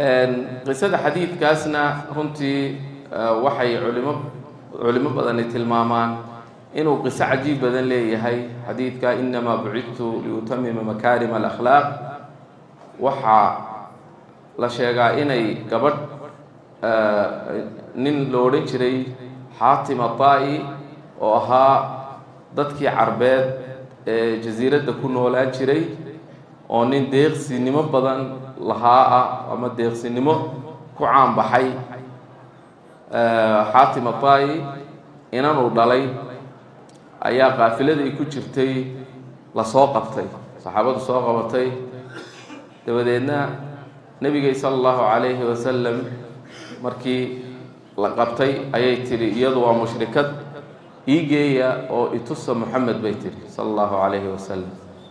qisada xadiidkaasna runtii waxay culimo culimo badani tilmaamaan inuu qiso cajiib badan leeyahay xadiidka inamaa bucidtu liutamima makaarima alakhlaaq waxaa la sheegaa inay gabadh nin lo odhan jiray xaatim ataa-i oo ahaa dadkii carbeed ee jasiiradda ku noolaan jiray oo nin deeqsinimo badan lahaa ah ama deeqsinimo ku caanbaxay xaatim ataa-i inanuu dhalay ayaa qaafiladii ku jirtay lasoo qabtay saxaabadu soo qabatay dabadeedna nebigay sala allahu calayhi wasalam markii la qabtay ayay tidhi iyadu waa mushrikad ii geeya oo itusa moxamed bay tidhi sala allahu calayhi wasalam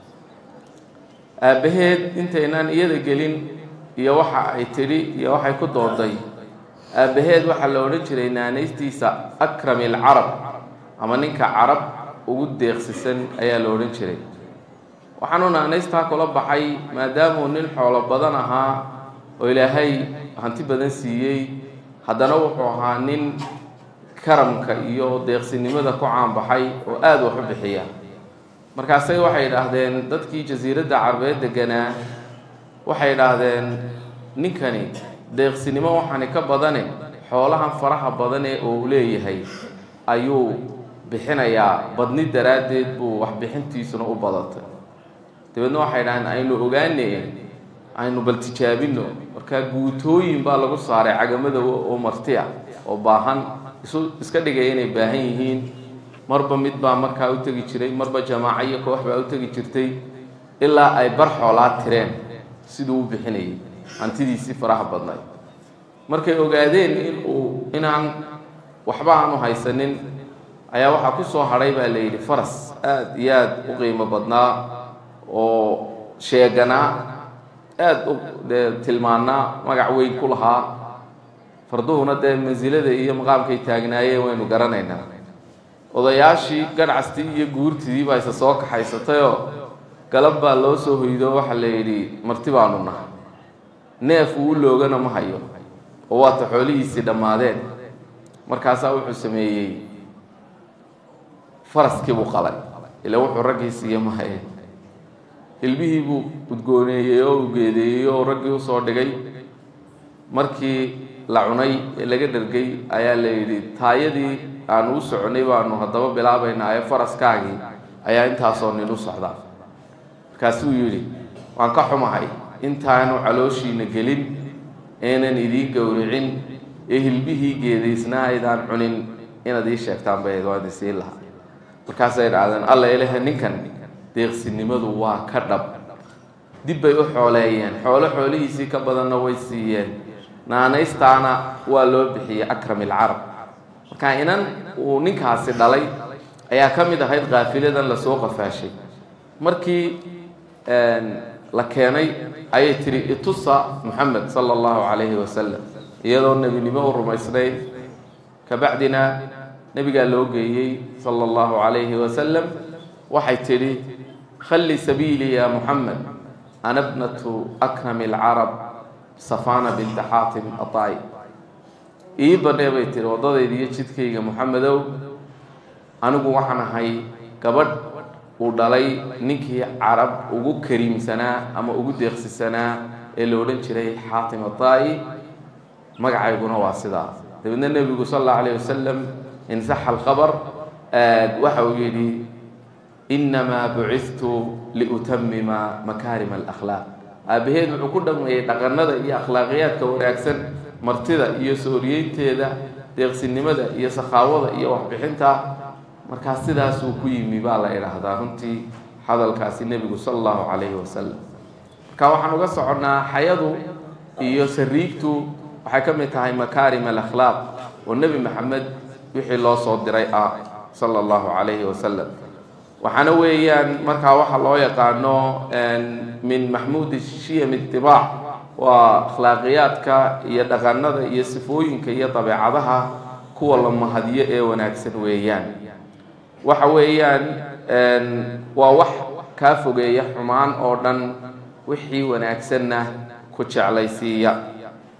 aabbaheed intaynaan iyada gelin iyo waxa ay tidhi iyo waxay ku dooday aabbaheed waxaa la odhan jiray naanaystiisa akrami alcarab ama ninka carab ugu deeqsisan ayaa la odhan jiray waxaanu naanaystaa kula baxay maadaamuu nin xoolo badan ahaa oo ilaahay hanti badan siiyey haddana wuxuu ahaa nin karamka iyo deeqsinimada ku caanbaxay oo aada wax u bixiya markaasay waxay idhaahdeen dadkii jasiiradda carbeed deganaa waxay idhaahdeen ninkani deeqsinimo waxaani ka badane xoolahan faraha badan ee uu leeyahay ayuu bixinayaa badni daraaddeed buu waxbixintiisuna u badatay dabeedna waxay idhahdeen aynu ogaane aynu bal tijaabino markaa guutooyin baa lagu saaray cagamada oo marti ah oo baahan isu iska dhigaya inay baahan yihiin marba mid baa markaa u tegi jiray marba jamaaco iyo koox baa u tegi jirtay ilaa ay bar xoolaa tireen siduu u bixinayay hantidiisii faraha badnayd markay ogaadeen in uu inaan waxba aanu haysanin ayaa waxaa ku soo hadhay baa la yidhi faras aada iyo aada u qiimo badnaa oo sheeganaa aada u dee tilmaanaa magac weyn ku lahaa farduhuna dee mansilada iyo maqaamkay taagnaayeen waynu garanaynaa odayaashii garhcastii iyo guurtidii baa isa soo kaxaysatayoo galab baa loo soo hoydo waxaa la yidhi marti baanu nahay neef uu loogana ma hayo oo waata xoolihiisii dhammaadeen markaasaa wuxuu sameeyey faraskii buu qalay ila wuxuu raggii siiye ma haye hilbihii buu udgooneeyey oo u geedeeyey oo raggii usoo dhigay markii la cunay ee laga dhergay ayaa la yidhi taayadii aanu u soconay baanu haddaba bilaabaynaa ee faraskaagii ayaa intaasoo nin u socdaa markaasuu yidhi waan ka xumahay intaanu calooshiina gelin eenan idiin gowricin ee hilbihii geedaysnaa aydaan cunin inaad ii sheegtaan bay waan isiin lahaa markaasay dhacdeen alla ilahe ninkan deeqsinimadu waa ka dhab dib bay u xooleeyeen xoolo xoolihiisii ka badanna way siiyeen naanaystaana waa loo bixiyey akram ilcarab marka inan uu ninkaasi dhalay ayaa ka mid ahayd kaafiladan lasoo qafaashay markii la keenay ayay tihi itusa moxamed sala allahu calayhi wasalam iyadoo nebinimo u rumaysnayd kabacdina nebigaa loo geeyey sala allahu calayhi wasalam waxay tidhi khalli sabiilii ya moxamed ana bnatu akrami alcarab safana binta xaatim atai ii badhee bay tihi waddadayda iyo jidkayga moxamedow anigu waxaan ahay gabadh uu dhalay ninkii carab ugu kariimsanaa ama ugu deeqsisanaa ee la odhan jiray xaatim atai magacayguna waa sidaa dabeedna nebigu sal allahu alayh wasalam insaxa alkhabar waxa uu yidhi inamaa bucidtu liutamima makaarima alakhlaaq aabbaheed wuxuu ku dhameeyey dhaqanada iyo akhlaaqiyaadka wanaagsan martida iyo sooriyeynteeda deeqsinimada iyo sakhaawada iyo waxbixinta markaa sidaasuu ku yimi baa la idhaahdaa runtii hadalkaasi nebigu sala allahu calayhi wasalam marka waxaan uga soconnaa xayadu iyo sariigtu waxay ka mid tahay makaarim alakhlaaq oo nebi maxamed wixii loo soo diray ah sala allahu calayhi wasalam waxaana weeyaan markaa waxa loo yaqaano min maxmuudi shiyam itibaac waa akhlaaqiyaadka iyo dhaqanada iyo sifooyinka iyo dabeecadaha kuwa la mahadiyo ee wanaagsan weeyaan waxa weeyaan waa wax kaa fogeeya xumaan oo dhan wixii wanaagsanna ku jeclaysiiya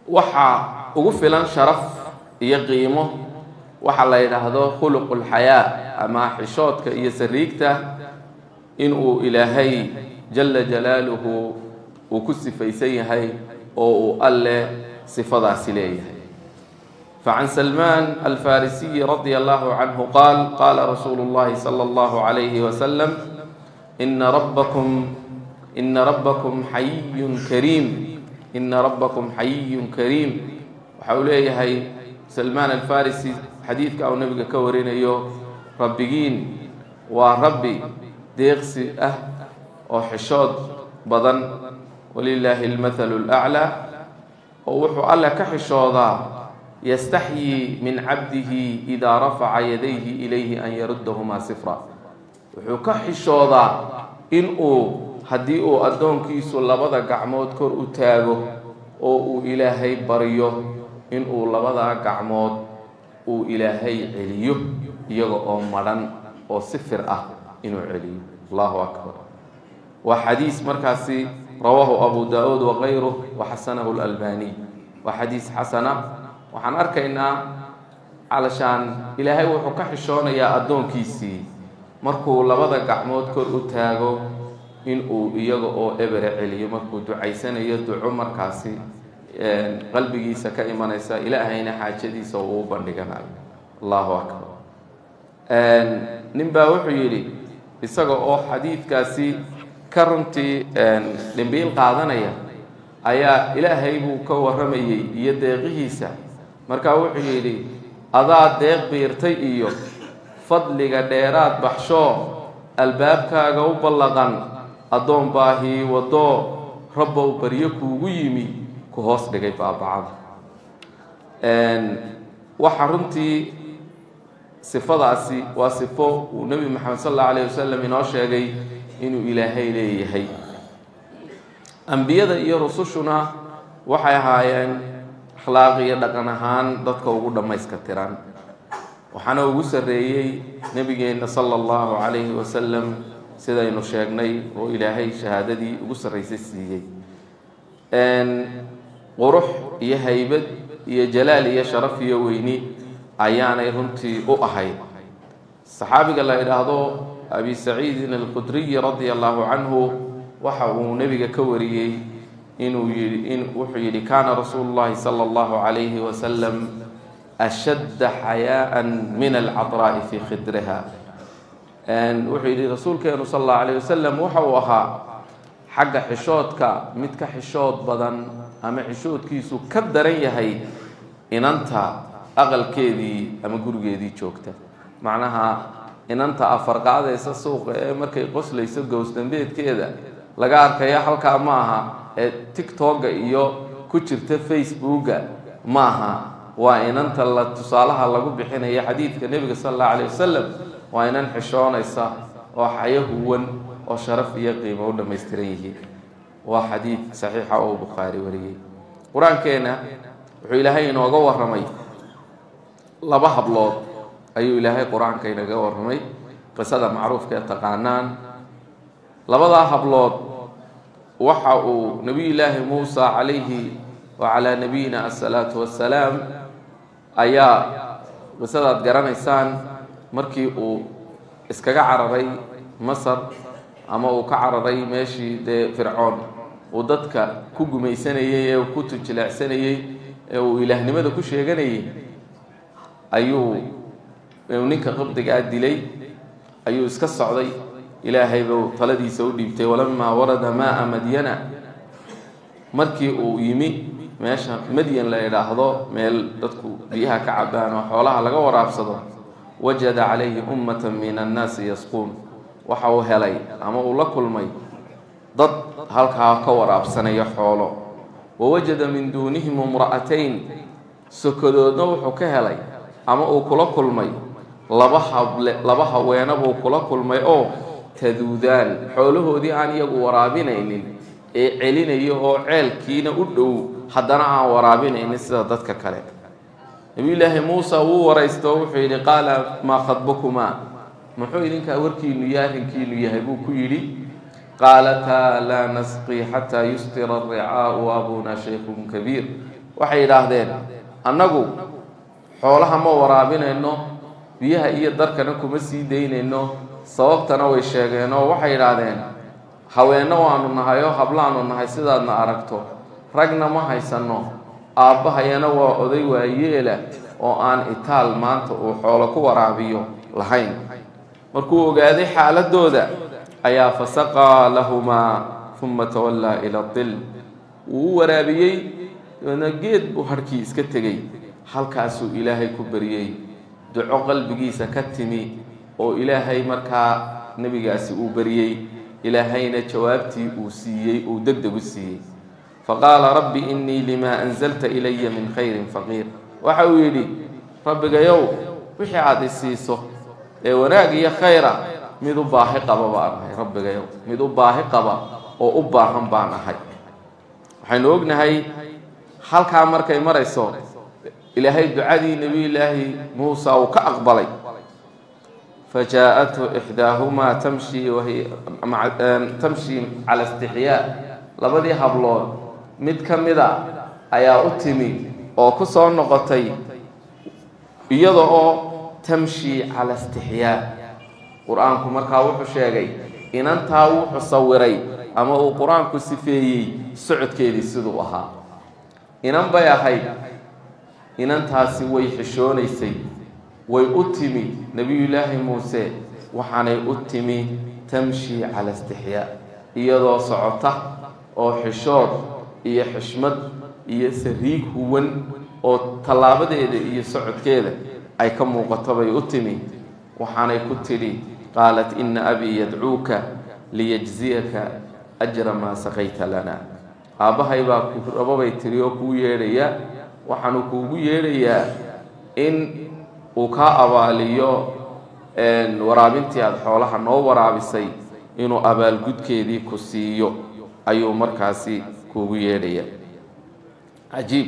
waxaa ugu filan sharaf iyo qiimo waxa la yidhaahdo khuluqu lxayaa ama xishoodka iyo sariigta inuu ilaahay jala jalaaluhu uu ku sifaysan yahay oo uu alle sifadaasi leeyahay facan salmaan alfarisiyi radia allahu canhu qaal qaala rasuulu llahi sala allahu calayhi wasalam ina rabbakum ina rabbakum xayiyun kariim ina rabbakum xayiyun kariim waxa uu leeyahay salmaan alfarisi xadiidka uu nabiga ka warinayo rabbigiin waa rabbi deeqsi ah oo xishood badan walilaahi almathalu laclaa oo wuxuu alle ka xishoodaa yastaxyii min cabdihi idaa rafaca yadayhi ilayhi an yaruddahumaa sifra wuxuu ka xishoodaa in uu haddii uu addoonkiisu labada gacmood kor u taago oo uu ilaahay baryo in uu labadaa gacmood uu ilaahay celiyo iyaga oo madhan oo sifir ah inuu celiyo allahu akbar waa xadiis markaasi rawaahu abu daa-uud wakayruh waxasanahu lalbaniy waa xadiis xasana waxaan arkaynaa calashaan ilaahay wuxuu ka xishoonayaa addoonkiisii markuu labada gacmood kor u taago inuu iyaga oo ebere celiyo markuu ducaysanayo duco markaasi qalbigiisa ka imanaysa ilaahayna xaajadiisa uu u bandhiganayo allahu akbar nin baa wuxuu yidhi isaga oo xadiidkaasi ka runtii dhimbiil qaadanaya ayaa ilaahay buu ka warramayey iyo deeqihiisa markaa wuxuu yidhi adaa deeq biirtay iyo fadliga dheeraad baxshoo albaabkaaga u ballaqan addoon baahii waddoo rabbow baryo kuugu yimi ku hoos dhigay baabacada waxa runtii sifadaasi waa sifo uu nebi maxamed sal allahu alayh wasalam inoo sheegay inuu ilaahay leeyahay ambiyada iyo rusushuna waxay ahaayeen akhlaaq iyo dhaqan ahaan dadka ugu dhammayska tiran waxaana ugu sarreeyey nebigeenna sala allahu calayhi wasalam sidaynu sheegnay oo ilaahay shahaadadii ugu sarraysay siiyey qurux iyo haybad iyo jalaal iyo sharaf iyo weyni ayaanay runtii u ahayd saxaabiga la idhaahdo abi saciidin alkhudriyi radia allahu canhu waxa uu nebiga ka wariyey inuu yii in wuxuu yidhi kaana rasuulu llahi sala allahu calayhi wasalam ashadda xayaaan min alcadraa'i fii khidriha wuxuu yidhi rasuulkeenu sal allahu alayh wasalam waxa uu ahaa xagga xishoodka mid ka xishood badan ama xishoodkiisu ka daran yahay inanta aqalkeedii ama gurigeedii joogta macnaha inanta afarqaadaysa suuqa ee markay qoslayso gowsdambeedkeeda laga arkaya halkaa ma aha ee tictokga iyo ku jirta facebooka ma aha waa inanta la tusaalaha lagu bixinaya xadiidka nebiga sala allahu alayh wasalam waa inan xishoonaysa oo xayo huwan oo sharaf iyo qiimo u dhammaystiran yihiin waa xadiid saxiixa oo bukhaari wariyey qur-aankeenna wuxuu ilaahay inooga warramay laba hablood ayuu ilaahay qur-aanka inaga warramay qisada macruufka ee taqaanaan labadaa hablood waxa uu nebiyullaahi muusa calayhi wa calaa nabiyina assalaatu wassalaam ayaa qisadaad garanaysaan markii uu iskaga cararay masar ama uu ka cararay meeshii dee fircoon uu dadka ku gumaysanayey ee ku tujileecsanayey ee uu ilaahnimada ku sheeganayay ayuu ninka qabdigaa dilay ayuu iska socday ilaahay buu taladiisa u dhiibtay walamaa warada maaa madyana markii uu yimi meesha madyan la idhaahdo meel dadku biyaha ka cabaan oo xoolaha laga waraabsado wajada calayhi ummata min annaasi yasquun waxa uu helay ama uu la kulmay dad halkaa ka waraabsanaya xoolo wawajada min duunihim imra'atayn sokodoodna wuxuu ka helay ama uu kula kulmay laba hable laba haweena buu kula kulmay oo taduudaan xoolahoodii aan iyagu waraabinaynin ee celinayo oo ceelkiina u dhow haddana aan waraabinaynin sida dadka kale nabiyullaahi muuse wuu waraysto wuxuu yidhi qaala maa khadbukumaa muxuu idinkaa warkiinu iyo arrinkiinu yahay buu ku yidhi qaalataa laa nasqii xataa yustira aricaau abuna shaykhun kabiir waxay yidhaahdeen annagu xoolaha ma waraabinayno biyaha iyo darkana kuma sii daynayno sababtana way sheegeen oo waxay yidhaahdeen haweenno waanu nahay oo hablaanu nahay sidaadna aragto ragna ma haysanno aabbahayana waa oday waayeela oo aan itaal maanta uu xoolo ku waraabiyo lahayn markuu ogaaday xaaladooda ayaa fasaqaa lahumaa uma tawallaa ila dil wuu u waraabiyey dabeedna geed buu harhkii iska tegey halkaasuu ilaahay ku baryey duco qalbigiisa ka timi oo ilaahay markaa nebigaasi uu baryey ilaahayna jawaabtii uu siiyey uu deg deg u siiyey faqaala rabbi innii limaa anzalta ilaya min khayrin faqiir waxa uu yidhi rabbigayow wixii aada i siiso ee wanaag iyo khayra mid u baahi qaba baan ahay rabbigayow mid u baahi qaba oo u baahan baan ahay waxaynu ognahay halkaa markay marayso ilaahay ducadii nebiyullaahi muusa uu ka aqbalay fajaa-athu ixdaahumaa tamshi wahiy tamshi cala istixyaa labadii hablood mid ka mida ayaa u timi oo ku soo noqotay iyada oo tamshi cala istixyaa qur-aanku markaa wuxuu sheegay inantaa wuxuu sawiray ama uu qur-aanku sifeeyey socodkeedii siduu ahaa inan bay ahayd inantaasi way xishoonaysay way u timi nebiyullaahi muuse waxaanay u timi tamshi cala istixyaa iyadoo socota oo xishood iyo xishmad iyo sariig huwan oo tallaabadeeda iyo socodkeeda ay ka muuqato bay u timi waxaanay ku tidhi qaalat ina abii yadcuuka liyajziyaka ajra maa saqayta lana aabbahay baa ku rababay tiri oo kuu yeedhaya waxaanu kuugu yeedhayaa in uu kaa abaaliyo waraabintii aada xoolaha noo waraabisay inuu abaalgudkeedii ku siiyo ayuu markaasi kuugu yeedhaya cajiib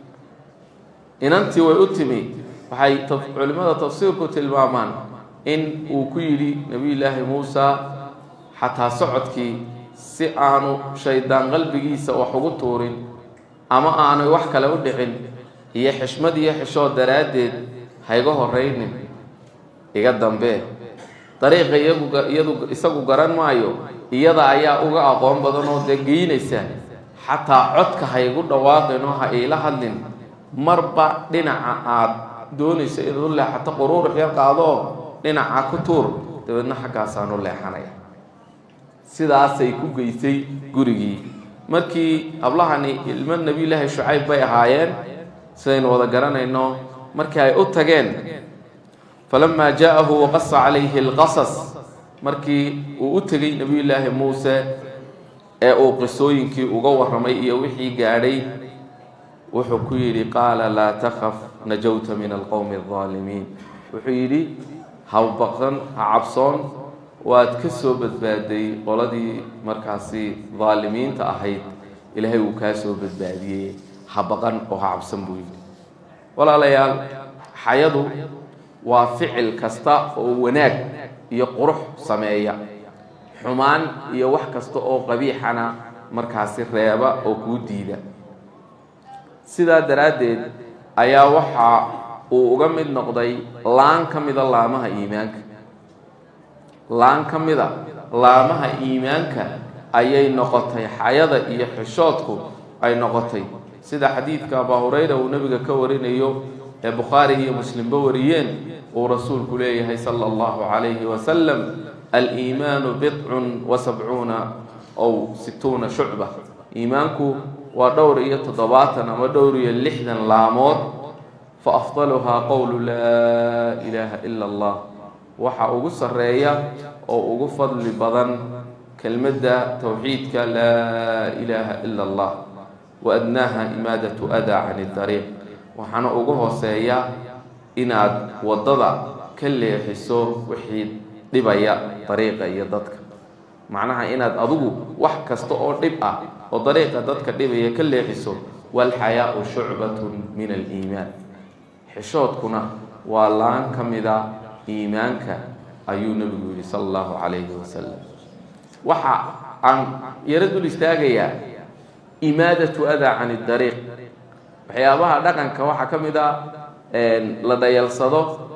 inantii way u timi waxay culimmada tafsiirku tilmaamaan in uu ku yidhi nebiyullaahi muusa xataa socodkii si aanu shaydaan qalbigiisa wax ugu tuurin ama aanay wax kale u dhicin iyo xishmad iyo xishood daraaddeed hayga horraynin iga dambee dariiqa iyadu isagu garan maayo iyada ayaa uga aqoon badan oo dee geynaysa xataa codka haygu dhawaaqin oo ha iila hadlin marba dhinaca aad doonayso inaad u leexato quruurux yar qaadoo dhinaca ku tuur dabeedna xaggaasaan u leexanaya sidaasay ku geysay gurigii markii hablahani ilmo nebiyullaahi shucayb bay ahaayeen sidaynu wada garanayno markii ay u tageen falamaa jaa-ahu waqasa calayhi alqasas markii uu u tegey nebiyullaahi muuse ee uu qisooyinkii uga warramay iyo wixii gaadhay wuxuu ku yidhi qaala laa takhaf najawta min alqowmi aldaalimiin wuxuu yidhi habaqsan ha cabsoon waad ka soo badbaaday qoladii markaasi daalimiinta ahayd ilaahay uu kaa soo badbaadiyey ha baqan oo ha cabsan buu yidhi walaalayaal xayadu waa ficil kasta oo wanaag iyo qurux sameeya xumaan iyo wax kasta oo qabiixana markaasi reeba oo kuu diida sidaa daraaddeed ayaa waxa uu uga mid noqday laan ka mida laamaha iimaanka laan ka mida laamaha iimaanka ayay noqotay xayada iyo xishoodku ay noqotay sida xadiidka abaa hurayra uu nebiga ka warinayo ee bukhaari iyo muslimba wariyeen uu rasuulku leeyahay sala allahu calayhi wasalam aliimaanu bidcun wa sabcuuna ow situuna shucba iimaanku waa dhowr iyo toddobaatan ama dhowr iyo lixdan laamood fa afdaluhaa qowlu laa ilaaha ila allah waxa ugu sarreeya oo ugu fadli badan kelmadda towxiidka laa ilaaha ila allah wa adnaaha imaadatu adaa cani dariiq waxaana ugu hooseeya inaad waddada ka leexiso wixii dhibaya dariiqa iyo dadka macnaha inaad adigu wax kasta oo dhib ah oo dariiqa dadka dhibaya ka leexiso walxayaau shucbatun min aliimaan xishoodkuna waa laan ka mida iimaanka ayuu nebigu yidhi sala allahu calayhi wasalam waxa aan yaro dul istaagayaa imaadatu adaa cani dariiq waxyaabaha dhaqanka waxaa ka mid a la dhayalsado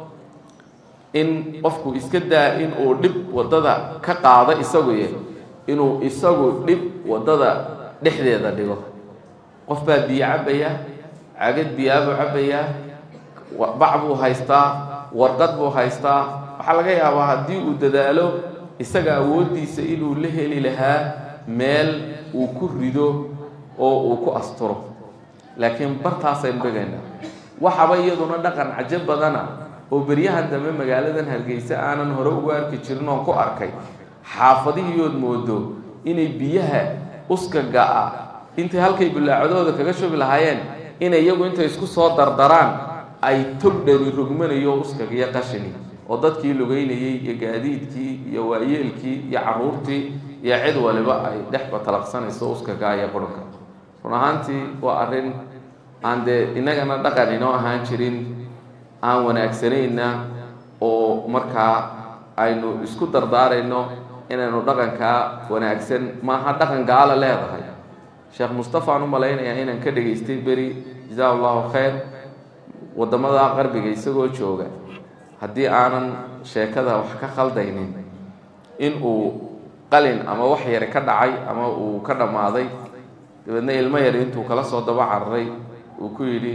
in qofku iska daa in uu dhib waddada ka qaado isaguye inuu isagu dhib waddada dhexdeeda dhigo qof baa biyo cabbaya cagad biyaabuu cabbayaa bac buu haystaa warqad buu haystaa waxaa laga yaabaa haddii uu dadaalo isaga awooddiisa inuu la heli lahaa meel uu ku rido oo uu ku asturo laakiin bartaasaynu dhigaynaa waxaba iyaduna dhaqan cajo badana oo beryahan dambe magaaladan hargeysa aanan hore ugu arki jirin oon ku arkay xaafadihiiood moodo inay biyaha uska ga-a intay halkay bilaacadooda kaga shubi lahaayeen inay iyagu intay isku soo dardaraan ay tog dhani rogmanayo uskagiyo qashini oo dadkii lugeynayey iyo gaadiidkii iyo waayeelkii iyo caruurtii iyo cid waliba ay dhex batalaqsanayso uskagaa iyo qurunka run ahaantii waa arrin aan dee innagana dhaqan inoo ahaan jirin aan wanaagsanayna oo markaa aynu isku dardaarayno inaynu dhaqankaa wanaagsan maaha dhaqan gaala leedahay sheekh mustafa aan u malaynayaa inaan ka dhegaystay beri jazaa allahu khayr waddamada qarbiga isagoo jooga haddii aanan sheekada wax ka khaldaynin in uu qalin ama wax yari ka dhacay ama uu ka dhammaaday dabeedna ilmo yari intuu kala soo daba cararay uu ku yidhi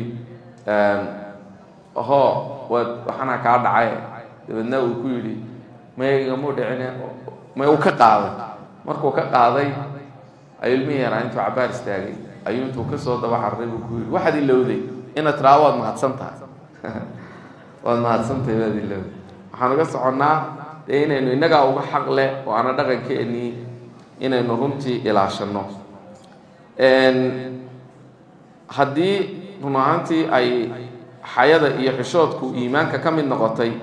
hoo waad waxana kaa dhacay dabeedna uu ku yidhi may igamu dhicine may uu ka qaaday markuu ka qaaday ayuu ilmihii yaraa intuu cabaar istaagay ayuu intuu kasoo daba cararay buu ku yidhi waxaad ilowday inaad tiraa waad mahadsan tahay waad mahadsantahay waad ilowday waxaan uga soconnaa dee inaynu innagaa uga xaq leh oo aana dhaqankeennii inaynu runtii ilaashanno haddii run ahaantii ay xayada iyo xishoodku iimaanka ka mid noqotay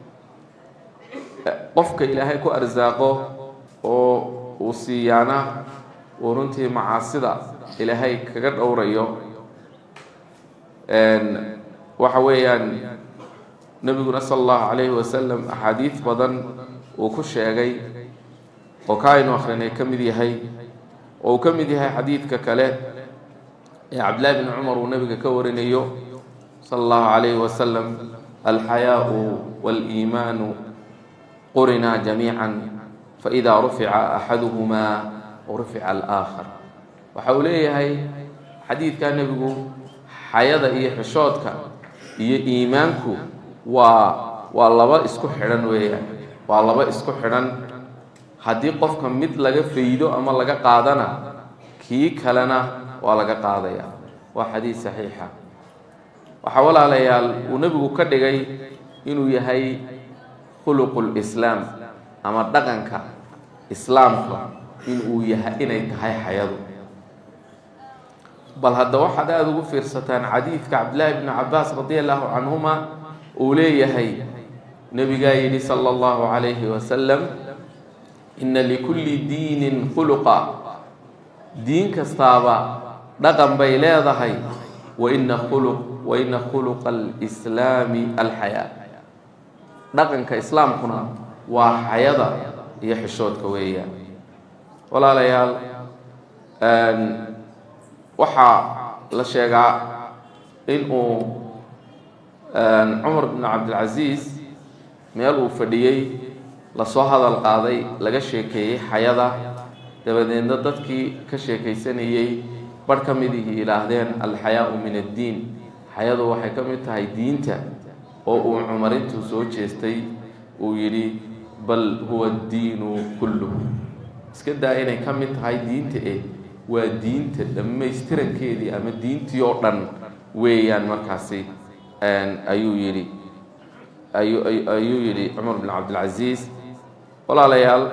qofka ilaahay ku arsaaqo oo uu siiyaana uu runtii macaasida ilaahay kaga dhowrayo waxa weeyaan nebiguna sala allahu calayhi wasalam axaadiid badan uu ku sheegay oo ka aynu akrinay ka mid yahay oo uu ka mid yahay xadiidka kale ee cabdillahi bni cumar uu nebiga ka warinayo sala allahu calayhi wasalam alxayaau waaliimaanu qurinaa jamiican faidaa rufica axaduhumaa rufica alaakhar waxa uu leeyahay xadiidkaa nebigu xayada iyo xishoodka iyo iimaanku waa waa laba isku xidhan weeyaan waa laba isku xidhan haddii qofka mid laga faydo ama laga qaadana kii kalena waa laga qaadaya waa xadiid saxiixa waxaa walaalayaal uu nebigu ka dhigay inuu yahay khuluqu lislaam ama dhaqanka islaamka inuu yahay inay tahay xayadu bal hadda waxaad aada ugu fiirsataan xadiidka cabdillaahi bni cabaas radi allahu canhuma uu leeyahay nebigaa yidhi sala allahu calayhi wasalam inna likulli diinin khuluqa diin kastaaba dhaqan bay leedahay waina khuluq waina khuluqa alislaami alxayaa dhaqanka islaamkuna waa xayada iyo xishoodka weeyaan walaalayaal waxaa la sheegaa inuu cumar bn cabdilcasiis meel uu fadhiyey lasoo hadal qaaday laga sheekeeyey xayada dabadeedna dadkii ka sheekaysanayey barh ka midihii yidhaahdeen alxayaau min addiin xayadu waxay ka mid tahay diinta oo uu cumar intuu soo jeestay uu yidhi bal huwa addiinu kulluhu iska daa inay ka mid tahay diinta eh waa diinta dhammaystirankeedii ama diintii oo dhan weeyaan markaasi ayuu yidhi ayu ayuu yidhi cumar bin cabdilcasiis walaalayaal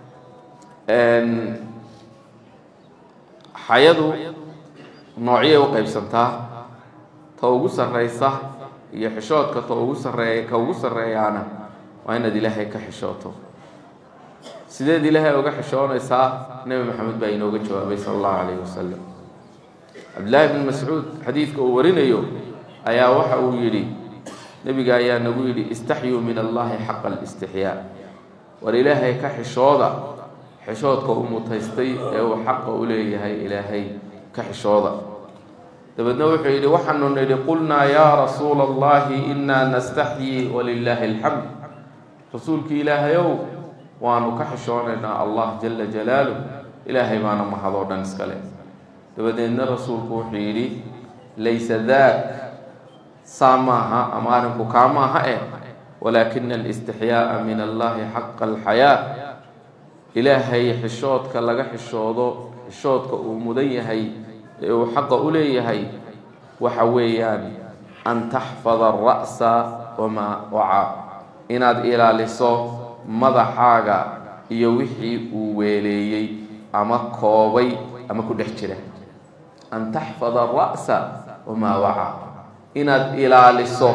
xayadu noocyay u qaybsantaa ta ugu sarraysa iyo xishoodka ta ugu sarreeya ka ugu sarreeyaana waa inaad ilaahay ka xishooto sideed ilaahay uga xishoonaysaa nebi maxamed baa inooga jawaabay sala allahu calayhi wasalam cabdillaahi bn mascuud xadiidka uu warinayo ayaa waxa uu yidhi nebiga ayaa nagu yidhi istaxyuu min allahi xaqa alistixyaa war ilaahay ka xishooda xishoodka u mutaystay ee uu xaqa u leeyahay ilaahay ka xishooda dabeedna wuxuu yidhi waxaanu nidhi qulnaa yaa rasuula allahi inaa nastaxyi walilaahi alxamd rasuulki ilaahayow waanu ka xishoonaynaa allah jala jalaaluh ilaahay baana mahadoo dhan iskale dabadeedna rasuulku wuxuu yidhi laysa daak saa maaha ama arrinku kaa maaha eh walaakina alistixyaa'a min allahi xaqa alxayaa ilaahay xishoodka laga xishoodo xishoodka uu mudan yahay ee uu xaqa u leeyahay waxa weeyaan an taxfada ara'sa wamaa wacaa inaad ilaaliso madaxaaga iyo wixii uu weeleeyey ama koobay ama ku dhex jira an taxfada ara'sa wamaa wacaa inaad ilaaliso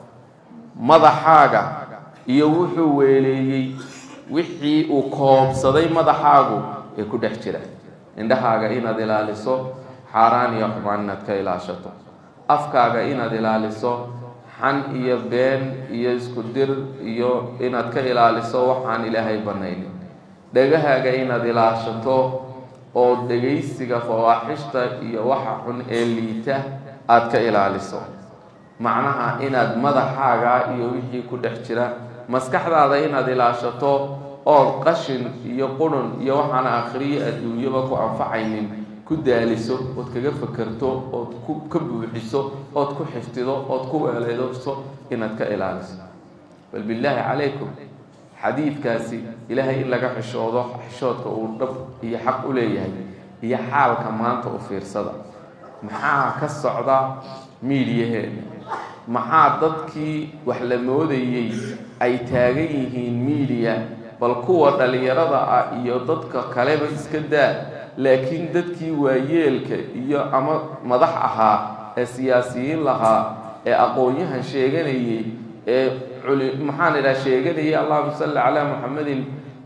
madaxaaga iyo wuxuu weeleeyey wixii uu koobsaday madaxaagu ee ku dhex jira indhahaaga inaad ilaaliso xaaraan iyo xumaan inaad ka ilaashato afkaaga inaad ilaaliso xan iyo been iyo isku dir iyo inaad ka ilaaliso waxaan ilaahay banaynin dhegahaaga inaad ilaashato oo dhegaysiga fawaaxishta iyo waxa xun ee liita aada ka ilaaliso macnaha inaad madaxaaga iyo wixii ku dhex jira maskaxdaada inaad ilaashato ood qashin iyo qurun iyo waxaan akhriyo adduunyaba ku anfacaynin ku daaliso ood kaga fakerto ood ku ka buuxiso ood ku xifdido ood ku weeleedso inaad ka ilaaliso bal billaahi calaykum xadiidkaasi ilaahay in laga xishoodo xishoodka uu dhab iyo xaq u leeyahay iyo xaalka maanta u fiirsada maxaa ka socda miidiyaheena maxaa dadkii wax la moodayey ay taagan yihiin miidiya bal kuwa dhallinyarada ah iyo dadka kaleba iska daa laakiin dadkii waayeelka iyo ama madax ahaa ee siyaasiyiin lahaa ee aqoon-yahan sheeganayey ee maxaan idhaha sheeganayay allahuma salli calaa muxamedin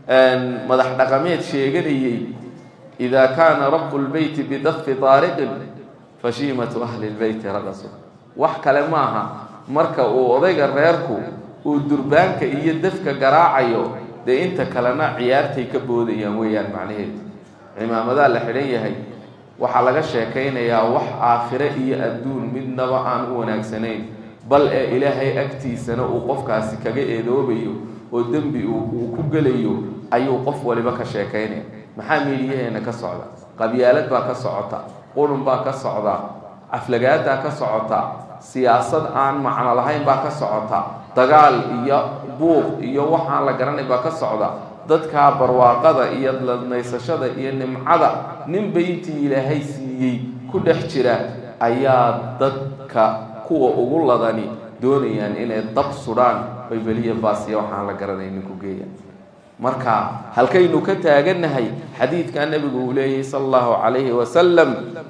madax dhaqameed sheeganayey idaa kaana rabu lbeyti bidafi taariqin fashiimatu ahli lbeyti raqasu wax kale maaha marka uu odayga reerku uu durbaanka iyo dafka garaacayo dee inta kalena ciyaartay ka boodayaan weeyaan macnaheedu cimaamadaa la xidhan yahay waxaa laga sheekaynayaa wax aakhire iyo adduun midnaba aan u wanaagsanayn bal ee ilaahay agtiisana uu qofkaasi kaga eedoobayo oo dembi uu ku gelayo ayuu qof waliba ka sheekaynaya maxaa miidiyaheena ka socda qabyaalad baa ka socota qurun baa ka socda aflagaadaa ka socota siyaasad aan macno lahayn baa ka socota dagaal iyo buuq iyo waxaan la garanay baa ka socda dadkaa barwaaqada iyo ladnaysashada iyo nimcada ninba intii ilaahay siiyey ku dhex jira ayaa dadka kuwa ugu ladani doonayaan inay dab sudhaan oy beliya baasiya waxaan la garanaynin ku geeyaan marka halkaynu ka taagannahay xadiidkaa nebigu uu leeyahy sala allahu calayhi wasalam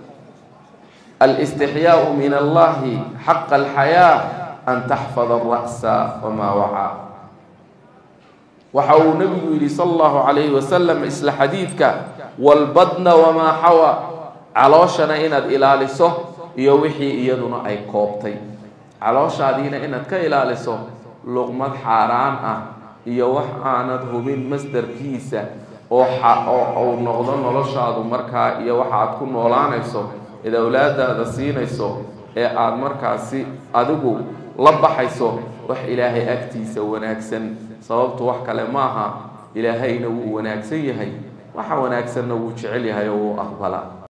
alistixyaau min allahi xaqa alxayaa an taxfada ara'sa wamaa wacaa waxa uu nebigu yidhi sala allahu calayhi wasalam isla xadiidka walbadna wamaa xawa calooshana inaad ilaaliso iyo wixii iyaduna ay koobtay calooshaadiina inaad ka ilaaliso luqmad xaaraan ah iyo wax aanad hubin masdarkiisa oo oo uu noqdo noloshaadu markaa iyo waxa aad ku noolaanayso eed awlaadaada siinayso ee aada markaasi adigu la baxayso wax ilaahay agtiisa wanaagsan sababtu wax kale maaha ilaahayna wuu wanaagsan yahay waxa wanaagsanna wuu jecel yahay oo wuu aqbalaa